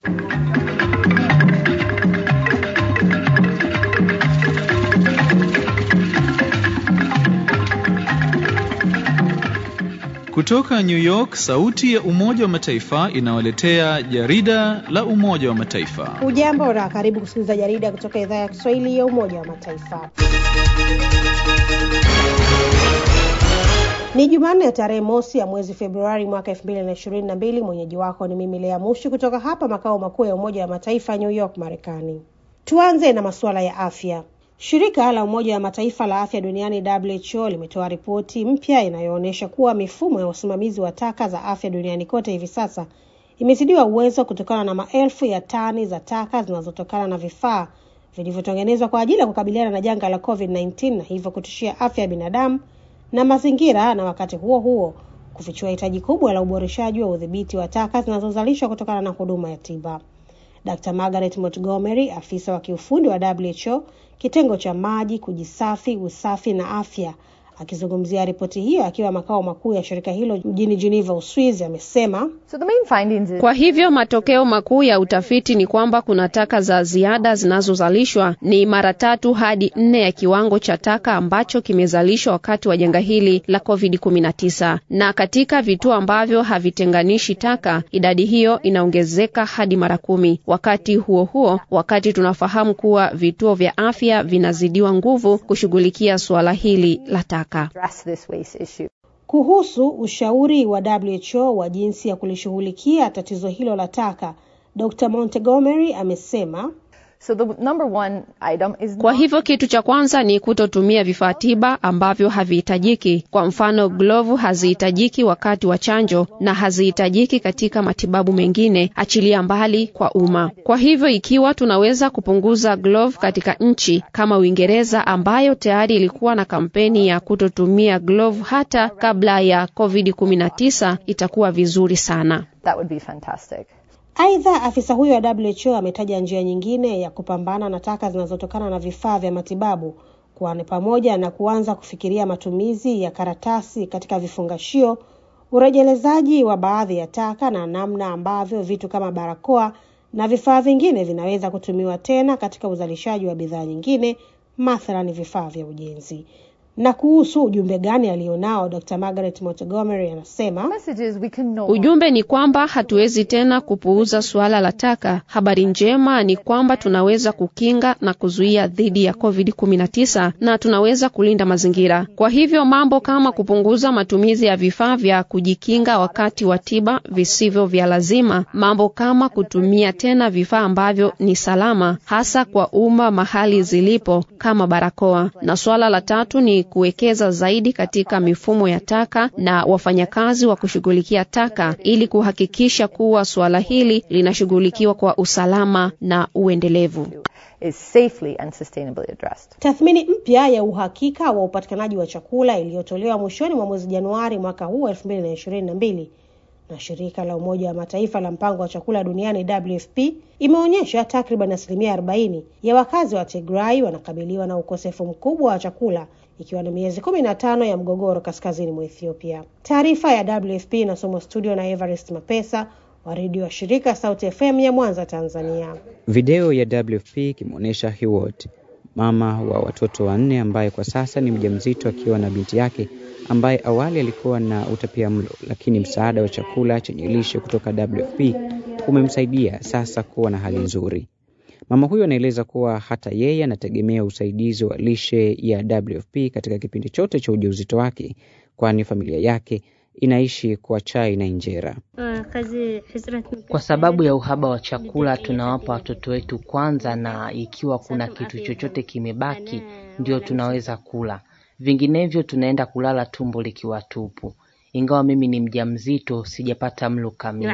Kutoka New York, sauti ya Umoja wa Mataifa inawaletea jarida la Umoja wa Mataifa. Ujambo na karibu kusikiliza jarida kutoka idhaa ya Kiswahili ya Umoja wa Mataifa. Ni Jumanne ya tarehe mosi ya mwezi Februari mwaka elfu mbili na ishirini na mbili. Mwenyeji wako ni mimi Lea Mushi kutoka hapa makao makuu ya Umoja wa Mataifa New York, Marekani. Tuanze na masuala ya afya. Shirika la Umoja wa Mataifa la afya duniani WHO limetoa ripoti mpya inayoonyesha kuwa mifumo ya usimamizi wa taka za afya duniani kote hivi sasa imezidiwa uwezo kutokana na maelfu ya tani za taka zinazotokana na vifaa vilivyotengenezwa kwa ajili ya kukabiliana na janga la COVID-19 na hivyo kutishia afya ya binadamu na mazingira, na wakati huo huo kufichua hitaji kubwa la uboreshaji wa udhibiti wa taka zinazozalishwa kutokana na huduma ya tiba. Dr. Margaret Montgomery, afisa wa kiufundi wa WHO kitengo cha maji, kujisafi, usafi na afya, akizungumzia ripoti hiyo akiwa makao makuu ya shirika hilo mjini Geneva, Uswizi, amesema So the main findings is... Kwa hivyo matokeo makuu ya utafiti ni kwamba kuna taka za ziada zinazozalishwa ni mara tatu hadi nne ya kiwango cha taka ambacho kimezalishwa wakati wa janga hili la COVID-19, na katika vituo ambavyo havitenganishi taka idadi hiyo inaongezeka hadi mara kumi. Wakati huo huo, wakati tunafahamu kuwa vituo vya afya vinazidiwa nguvu kushughulikia suala hili la taka. address this waste issue. kuhusu ushauri wa WHO wa jinsi ya kulishughulikia tatizo hilo la taka. Dr. Montgomery amesema So the number one item is Kwa not- hivyo kitu cha kwanza ni kutotumia vifaa tiba ambavyo havihitajiki. Kwa mfano, glovu hazihitajiki wakati wa chanjo na hazihitajiki katika matibabu mengine, achilia mbali kwa umma. Kwa hivyo ikiwa tunaweza kupunguza glove katika nchi kama Uingereza ambayo tayari ilikuwa na kampeni ya kutotumia glove hata kabla ya COVID-19 itakuwa vizuri sana. that would be fantastic. Aidha, afisa huyo wa WHO ametaja njia nyingine ya kupambana na taka zinazotokana na vifaa vya matibabu, kwani pamoja na kuanza kufikiria matumizi ya karatasi katika vifungashio, urejelezaji wa baadhi ya taka na namna ambavyo vitu kama barakoa na vifaa vingine vinaweza kutumiwa tena katika uzalishaji wa bidhaa nyingine, mathalan vifaa vya ujenzi. Na kuhusu ujumbe gani alionao, Dr. Margaret Montgomery anasema Message is we can no Ujumbe ni kwamba hatuwezi tena kupuuza suala la taka. Habari njema ni kwamba tunaweza kukinga na kuzuia dhidi ya COVID-19 na tunaweza kulinda mazingira. Kwa hivyo mambo kama kupunguza matumizi ya vifaa vya kujikinga wakati wa tiba visivyo vya lazima, mambo kama kutumia tena vifaa ambavyo ni salama hasa kwa umma mahali zilipo kama barakoa. Na suala la tatu ni kuwekeza zaidi katika mifumo ya taka na wafanyakazi wa kushughulikia taka ili kuhakikisha kuwa suala hili linashughulikiwa kwa usalama na uendelevu. is safely and sustainably addressed. Tathmini mpya ya uhakika wa upatikanaji wa chakula iliyotolewa mwishoni mwa mwezi Januari mwaka huu 2022 na shirika la Umoja wa Mataifa la mpango wa chakula duniani WFP imeonyesha takriban asilimia 40 ya wakazi wa Tigray wanakabiliwa na ukosefu mkubwa wa chakula ikiwa ni miezi 15 ya mgogoro kaskazini mwa Ethiopia. Taarifa ya WFP inasomwa studio na Everest Mapesa wa redio wa shirika Sauti FM ya Mwanza, Tanzania. Video ya WFP ikimwonyesha Hiwot, mama wa watoto wanne, ambaye kwa sasa ni mjamzito akiwa na binti yake ambaye awali alikuwa na utapia mlo, lakini msaada wa chakula chenye lishe kutoka WFP umemsaidia sasa kuwa na hali nzuri. Mama huyo anaeleza kuwa hata yeye anategemea usaidizi wa lishe ya WFP katika kipindi chote cha ujauzito wake, kwani familia yake inaishi kwa chai na injera. Kwa sababu ya uhaba wa chakula, tunawapa watoto wetu kwanza, na ikiwa kuna kitu chochote kimebaki, ndio tunaweza kula. Vinginevyo tunaenda kulala tumbo likiwa tupu. Ingawa mimi ni mjamzito, sijapata mlo kamili.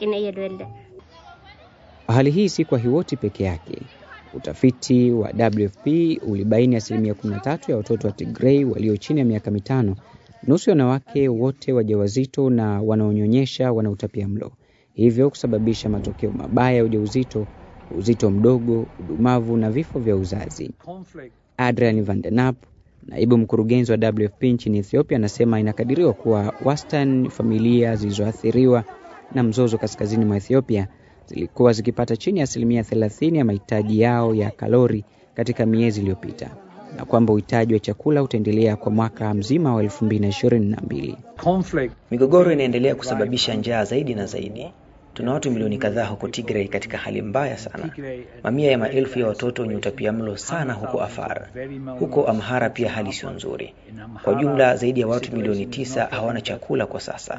Hali hii si kwa Hiwoti peke yake. Utafiti wa WFP ulibaini asilimia 13 ya watoto wa Tigray walio chini ya miaka mitano, nusu ya wanawake wote wajawazito na wanaonyonyesha wana utapia mlo, hivyo kusababisha matokeo mabaya ya ujauzito, uzito mdogo, udumavu na vifo vya uzazi. Adrian van den App, naibu mkurugenzi wa WFP nchini Ethiopia, anasema inakadiriwa kuwa wastani familia zilizoathiriwa na mzozo kaskazini mwa Ethiopia zilikuwa zikipata chini ya asilimia 30 ya mahitaji yao ya kalori katika miezi iliyopita na kwamba uhitaji wa chakula utaendelea kwa mwaka mzima wa 2022. Migogoro inaendelea kusababisha njaa zaidi na zaidi. Tuna watu milioni kadhaa huko Tigray katika hali mbaya sana. Mamia ya maelfu ya watoto wenye utapiamlo sana huko Afar. Huko Amhara pia hali sio nzuri. Kwa jumla zaidi ya watu milioni tisa hawana chakula kwa sasa.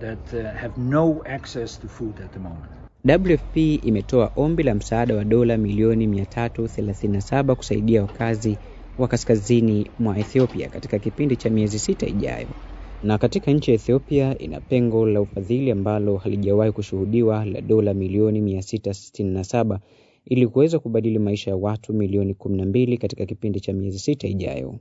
WFP imetoa ombi la msaada wa dola milioni 337 kusaidia wakazi wa kaskazini mwa Ethiopia katika kipindi cha miezi sita ijayo. Na katika nchi ya Ethiopia ina pengo la ufadhili ambalo halijawahi kushuhudiwa la dola milioni 667 ili kuweza kubadili maisha ya watu milioni 12 katika kipindi cha miezi sita ijayo.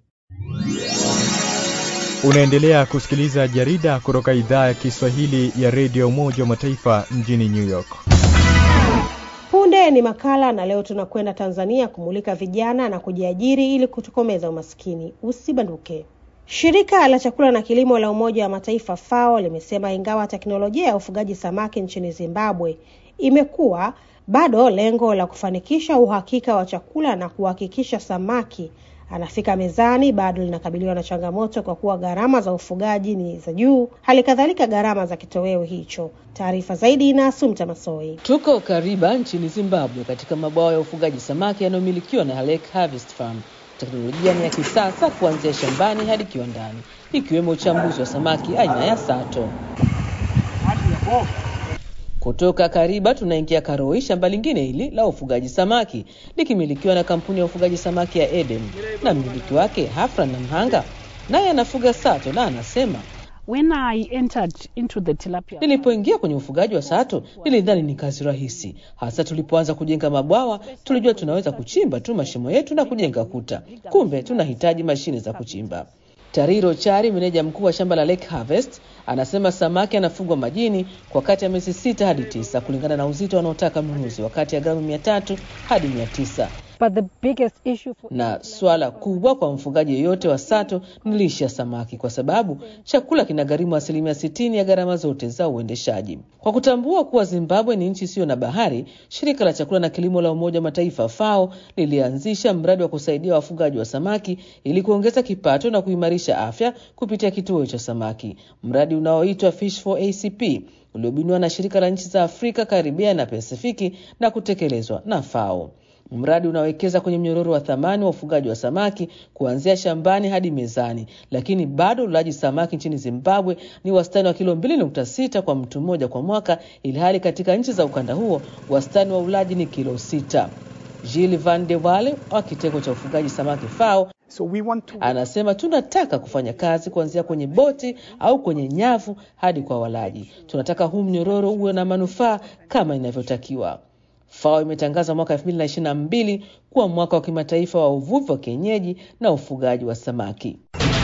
Unaendelea kusikiliza jarida kutoka idhaa ya Kiswahili ya redio Umoja wa Mataifa mjini New York. Punde ni makala na leo tunakwenda Tanzania kumulika vijana na kujiajiri ili kutokomeza umaskini. Usibanduke. Shirika la chakula na kilimo la Umoja wa Mataifa FAO limesema ingawa teknolojia ya ufugaji samaki nchini Zimbabwe imekuwa, bado lengo la kufanikisha uhakika wa chakula na kuhakikisha samaki anafika mezani bado linakabiliwa na changamoto kwa kuwa gharama za ufugaji ni za juu, hali kadhalika gharama za kitoweo hicho. Taarifa zaidi na Asumta Masoi. Tuko Kariba nchini Zimbabwe, katika mabwawa ya ufugaji samaki yanayomilikiwa na Lake Harvest Farm. Teknolojia ni ya kisasa kuanzia shambani hadi kiwandani, ikiwemo uchambuzi wa samaki aina ya sato. Kutoka Kariba tunaingia Karoi, shamba lingine hili la ufugaji samaki likimilikiwa na kampuni ya ufugaji samaki ya Eden, na mmiliki wake Hafran na Mhanga naye anafuga sato na anasema When I entered into the tilapia Nilipoingia kwenye ufugaji wa sato nilidhani ni kazi rahisi, hasa tulipoanza kujenga mabwawa. Tulijua tunaweza kuchimba tu mashimo yetu na kujenga kuta, kumbe tunahitaji mashine za kuchimba. Tariro Chari, meneja mkuu wa shamba la Lake Harvest, anasema samaki anafugwa majini kwa kati ya miezi sita hadi tisa kulingana na uzito wanaotaka mnunuzi, wakati ya gramu mia tatu hadi mia tisa but the biggest issue for na swala kubwa kwa mfugaji yeyote wa sato ni lishe ya samaki, kwa sababu chakula kinagharimu asilimia sitini ya gharama zote za uendeshaji. Kwa kutambua kuwa Zimbabwe ni nchi isiyo na bahari, shirika la chakula na kilimo la Umoja wa Mataifa FAO lilianzisha mradi wa kusaidia wafugaji wa samaki ili kuongeza kipato na kuimarisha afya kupitia kituo cha samaki, mradi unaoitwa Fish for ACP uliobuniwa na shirika la nchi za Afrika, Karibia na Pasifiki na kutekelezwa na FAO. Mradi unawekeza kwenye mnyororo wa thamani wa ufugaji wa samaki kuanzia shambani hadi mezani, lakini bado ulaji samaki nchini Zimbabwe ni wastani wa kilo 2.6 kwa mtu mmoja kwa mwaka, ilhali katika nchi za ukanda huo wastani wa ulaji ni kilo sita. Gilles Van de Wale wa kitengo cha ufugaji samaki FAO So we want to... anasema tunataka kufanya kazi kuanzia kwenye boti au kwenye nyavu hadi kwa walaji. Tunataka huu mnyororo uwe na manufaa kama inavyotakiwa. FAO imetangaza mwaka 2022 kuwa mwaka wa kimataifa wa uvuvi wa kienyeji na ufugaji wa samaki.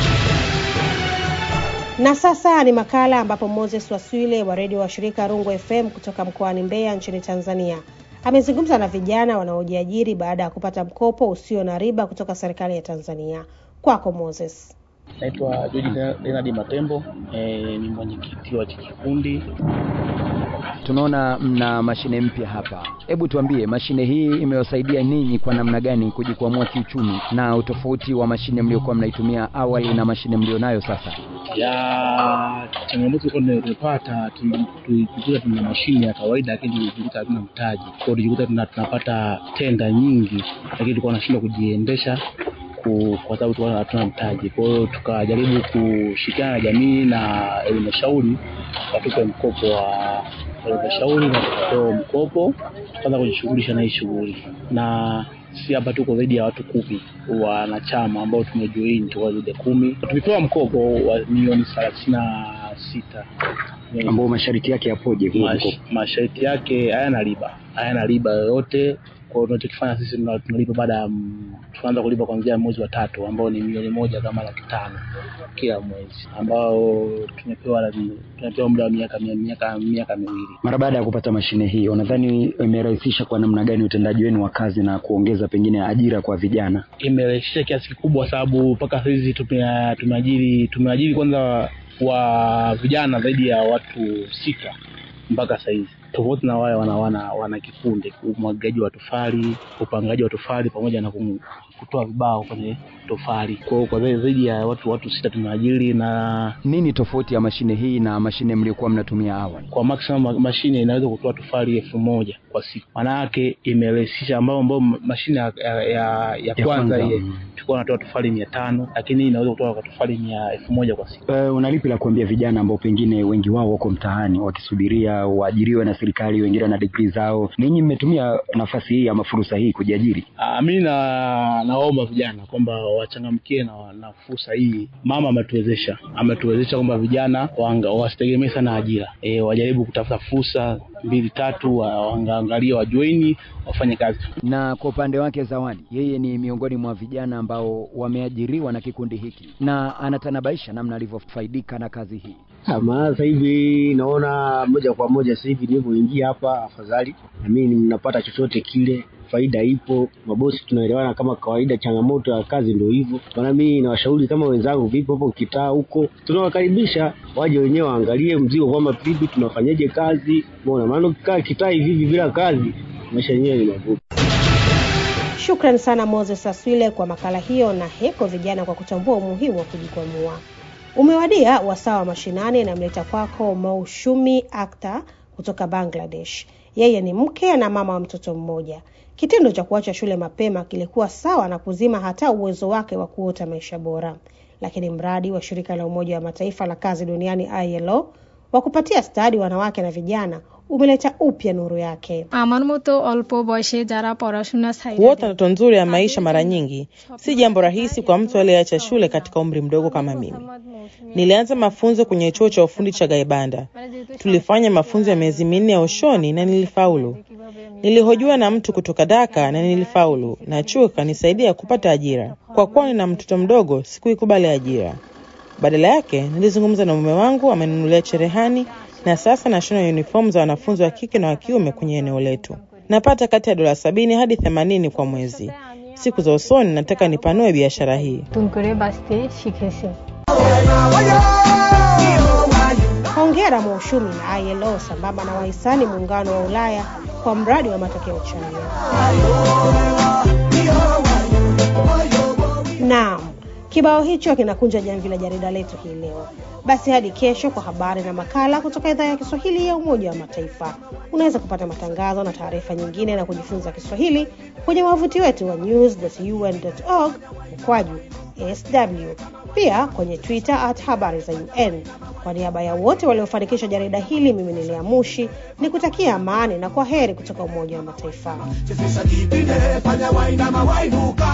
Na sasa ni makala ambapo Moses Waswile wa redio wa shirika Rungu FM kutoka mkoani Mbeya nchini Tanzania amezungumza na vijana wanaojiajiri baada ya kupata mkopo usio na riba kutoka serikali ya Tanzania. Kwako Moses. Naitwa George Leonard Matembo, e, ni mwenyekiti wa kikundi. Tunaona mna mashine mpya hapa, hebu tuambie mashine hii imewasaidia ninyi kwa namna gani kujikwamua kiuchumi, na utofauti wa mashine mliokuwa mnaitumia awali na mashine mlionayo sasa? Ya changamoto ilikuwa tumepata, tulijikuta tuna mashine ya kawaida, lakini tulijikuta hatuna mtaji, kwa hiyo tulijikuta tunapata tenda nyingi, lakini tulikuwa tunashindwa kujiendesha kwa sababu tulikuwa hatuna mtaji. Kwa hiyo tukajaribu kushirikiana na jamii na halmashauri watupe mkopo wa halmashauri na tukapewa mkopo, tukaanza kujishughulisha na hii shughuli, na si hapa tuko zaidi ya watu kumi wanachama ambao tumejoin, tuko zaidi ya kumi. Tumepewa mkopo wa milioni thelathini na sita ambao masharti yake yapoje? Mash, masharti yake hayana riba, hayana riba yoyote kwa hiyo tunachokifanya sisi tunalipa baada ya tunaanza kulipa kuanzia mwezi wa tatu ambao ni milioni moja kama laki tano kila mwezi ambao tumepewa tumepewa muda wa miaka miaka miaka miwili. Mara baada ya kupata mashine hii, unadhani imerahisisha kwa namna gani utendaji wenu wa kazi na kuongeza pengine ajira kwa vijana? Imerahisisha kiasi kikubwa, sababu mpaka saizi tumeajiri tumeajiri kwanza wa vijana zaidi ya watu sita mpaka saizi tofauti na wale wana, wana, wana kikundi, umwagaji wa tofali, upangaji wa tofali pamoja na kum, kutoa vibao kwenye tofali. Kwa hiyo kwa zaidi ya watu watu sita tumeajiri. Na nini tofauti ya mashine hii na mashine mliokuwa mnatumia awali? Kwa maximum mashine inaweza kutoa tofali elfu moja kwa siku, maana yake imerahisisha, ambao ambao mashine ya, ya, ya, ya kwanza ile tulikuwa natoa tofali mia tano lakini hii inaweza kutoa kwa tofali mia elfu moja kwa siku. Uh, unalipi la kuambia vijana ambao pengine wengi wao wako mtaani wakisubiria waajiriwe na serikali, wengine wana degree zao, ninyi mmetumia nafasi hii ama fursa hii kujiajiri? Uh, mi na naomba vijana kwamba wachangamkie na, na fursa hii. Mama ametuwezesha ametuwezesha kwamba vijana wasitegemee sana ajira e, wajaribu kutafuta fursa mbili tatu, waangalie wajoini wafanye kazi. Na kwa upande wake Zawadi, yeye ni miongoni mwa vijana ambao wameajiriwa na kikundi hiki na anatanabaisha namna alivyofaidika na kazi hii. Maana sasa hivi naona moja kwa moja sasa hivi nilivyoingia hapa, afadhali na mimi ninapata chochote kile faida ipo, mabosi tunaelewana kama kawaida. Changamoto ya kazi ndio hivyo, maana mimi nawashauri kama wenzangu, vipo hapo kitaa huko, tunawakaribisha waje wenyewe waangalie mzigo kwamba vipi tunafanyaje kazi, umeona. Maana ukikaa kitaa hivi bila kazi, maisha yenyewe ni magumu. Shukran sana Moses Aswile kwa makala hiyo, na heko vijana kwa kutambua umuhimu wa kujikwamua. Umewadia wasaa wa mashinani, namleta kwako Maushumi Akhtar kutoka Bangladesh. Yeye ni mke na mama wa mtoto mmoja. Kitendo cha kuacha shule mapema kilikuwa sawa na kuzima hata uwezo wake wa kuota maisha bora, lakini mradi wa shirika la Umoja wa Mataifa la kazi duniani ILO wa kupatia stadi wanawake na vijana umeleta upya nuru yake. আমার মতো অল্প বয়সে যারা পড়াশোনা Kuota ndoto nzuri ya maisha mara nyingi si jambo rahisi kwa mtu aliyeacha shule katika umri mdogo kama mimi. Nilianza mafunzo kwenye chuo cha ufundi cha Gaibanda. Tulifanya mafunzo ya miezi minne ya ushoni na nilifaulu. Nilihojiwa na mtu kutoka Daka na nilifaulu, na chuo kanisaidia kupata ajira. Kwa kuwa nina mtoto mdogo, sikuikubali ajira. Badala yake nilizungumza na mume wangu, amenunulia cherehani na sasa nashona uniform za wanafunzi wa kike na wa kiume kwenye eneo letu. Napata kati ya dola sabini hadi themanini kwa mwezi. Siku za usoni nataka nipanue biashara hii. নতুন করে বাঁচতে শিখেছে Hongera Maushumi na ILO sambamba na wahisani muungano wa Ulaya kwa mradi wa matokeo chanya. Naam, kibao hicho kinakunja jamvi la jarida letu hii leo. Basi hadi kesho kwa habari na makala kutoka idhaa ya Kiswahili ya Umoja wa Mataifa. Unaweza kupata matangazo na taarifa nyingine na kujifunza Kiswahili kwenye wavuti wetu wa news.un.org mkwaju sw, pia kwenye Twitter at habari za UN. Kwa niaba ya wote waliofanikisha jarida hili, mimi ni Lea Mushi ni kutakia amani na kwa heri kutoka Umoja wa Mataifa. Chezesha kipinde, fanya wainama wainuka